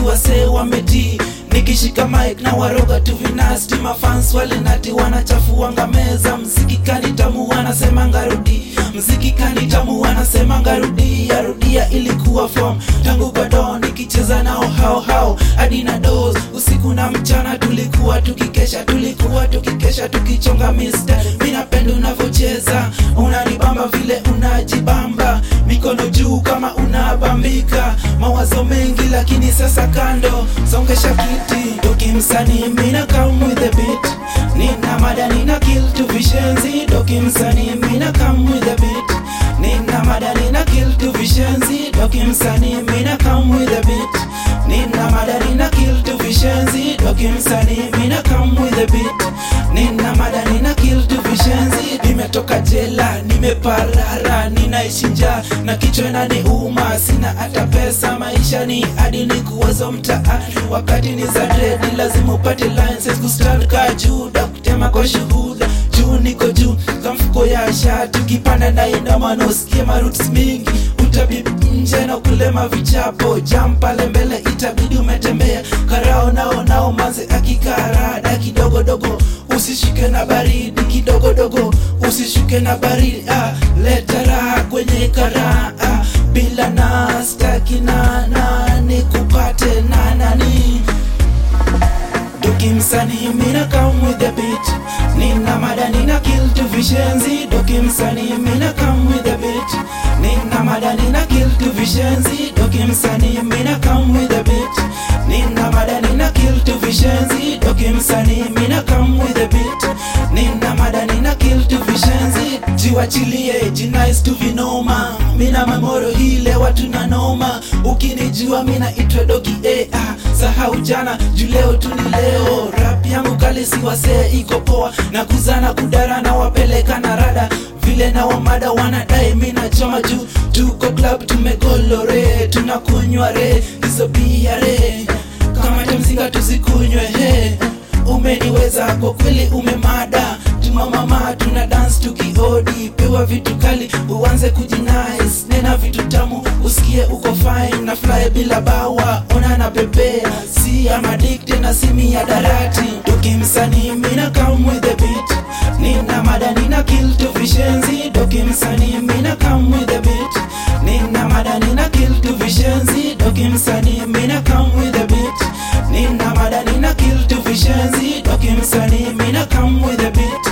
wasee wametii nikishika mic na waroga tu vinasti mafans walinati wanachafuanga meza mziki kani tamu wanasema ngarudi mziki kani tamu wanasema ngarudi yarudia ilikuwa form tangu bado nikicheza nao hao hao hadi na dos usiku na mchana tulikuwa tukikesha tulikuwa tukikesha tukichonga mister mi napenda unavyocheza unanibamba vile unajibamba mikono juu kama unabambika mawazo mengi lakini sasa kando songesha kiti dokimsanii mina come with the beat nina mada nina kill tu vishenzi dokimsanii mina come with the beat nina mada nina kill tu vishenzi dokimsanii mina come with the beat nina mada nina kill tu vishenzi dokimsanii mina come with the beat nina mada nina kill tu vishenzi nimetoka jela nimeparara ninaishi njaa na kichwa inaniuma sina hata pesa maisha ni hadi ni kuwazo mtaani wakati ni za dredi lazima upate license kustand ka juda kutema kwa shuhuda juu niko juu kamfuko ya shati ukipanda na inama na usikie maruts mingi utabibi nje na kulema vichapo jam pale mbele itabidi umetembea karao nao nao manze akikarada kidogodogo usishike na baridi kidogodogo usishuke na baridi ah, leta raha kwenye karaa ah, bila na staki na nani kupate na nani dokimsanii mina come with the beat nina mada nina kill tu vishenzi dokimsanii mina come with the beat nina mada nina kill tu vishenzi dokimsanii mina come with the beat nina mada nina kill tu vishenzi dokimsanii mina come with the beat nina mada nina kill tu vishenzi jiwachilie jinais tu vinoma mina memoro hile watu na noma ukinijua mina itwa dogi eh, ah, sahau jana juu leo tu ni leo rap yangu kali si wasee iko poa na kuzana kudara na wapeleka na rada vile na wamada wanadai mina choma juu tuko club tumegolore tunakunywa re hizo bia re kama tamzinga tuzikunywe he umeniweza kwa kweli umemada tumamama tuna dance tukiodi pewa vitu kali uanze kujinice nena vitu tamu usikie uko fine na fly bila bawa ona na pepea si am addicted na simi ya darati dokimsanii mina come with the beat nina mada nina kill tu vishenzi dokimsanii mina come with the beat nina mada nina kill tu vishenzi dokimsanii mina come with the beat nina mada nina kill tu vishenzi dokimsanii mina come with the beat